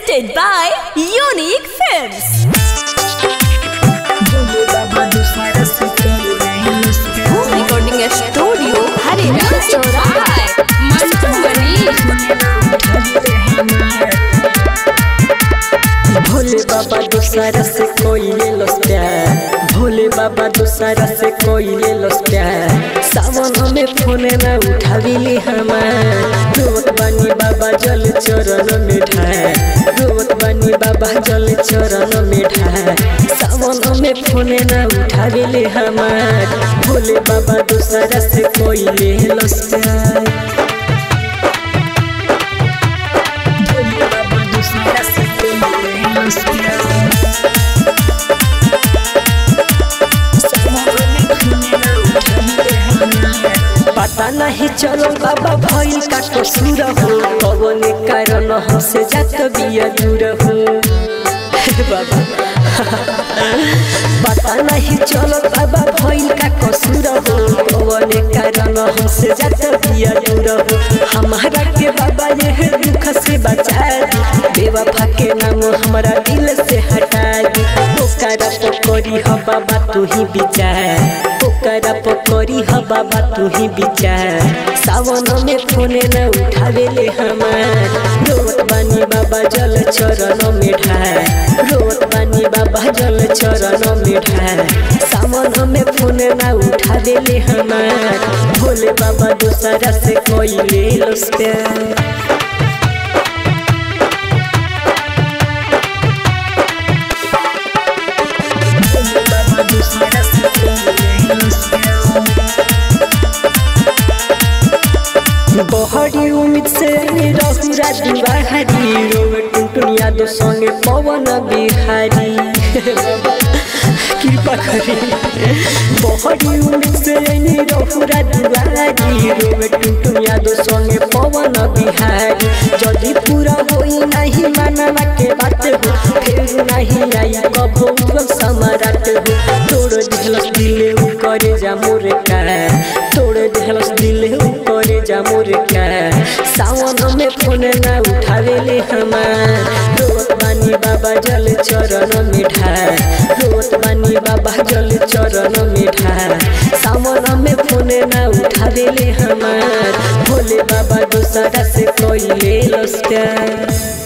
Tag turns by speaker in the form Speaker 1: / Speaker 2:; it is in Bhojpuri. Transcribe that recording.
Speaker 1: presented by Unique Films. Recording a studio, Hari
Speaker 2: Bhole बाबा दूसरा से कोई ले लो प्यार भोले बाबा दूसरा से कोई ले लो प्यार सावन में फोन न उठाविली हमार रोत बानी बाबा जल चरण में ढाए रोत बानी बाबा जल चरण में ढाए सावन में फोन न उठाविली हमार भोले बाबा दूसरा से कोई ले लो प्यार भोले बाबा दूसरा से कोई ले लो प्यार पता नहीं चलो बाबा भइल का कसूर हो कवन कारण हमसे जात बिया दूर हो हे बाबा पता नहीं चलो बाबा भइल का कसूर हो कवन कारण हमसे जात बिया दूर हो हमारा के बाबा ये दुख से बचा दी बेवफा के नाम हमारा दिल से हटा दी ओकरा पकड़ी ह बाबा तू ही विचार ओकरा पकड़ी ह बाबा तू ही विचार सावन में फोन न उठावेले हमार रोत बानी बाबा जल चरण में ढार रोत बानी बाबा जल चरण में ढार सावन में फोन न उठावेले हमार भोले बाबा दूसरा से कोई ले लो प्यार बहरी उम्मीद से रहुरा दिवाहरी रोवे टुनटुन यादव संगे पवन बिहारी कृपा करी बहरी उम्मीद से रहुरा दिवाहरी रोवे टुनटुन यादव संगे पवन बिहारी जदि पूरा होई नहीं मानवा के बात हो फिर नहीं आई कबो समाराट हो तोड़ दिलस दिले उ करे जा मोरे का तोड़ दिलस दिले उ करे जा मोरे का सावन में फोन ना उठावेले हमार रोत बानी बाबा जल चरण में ढार रोत बानी बाबा जल चरण में ढार सावन में फोन ना उठावेले हमार भोले बाबा दूसरा से कोई ले लो प्यार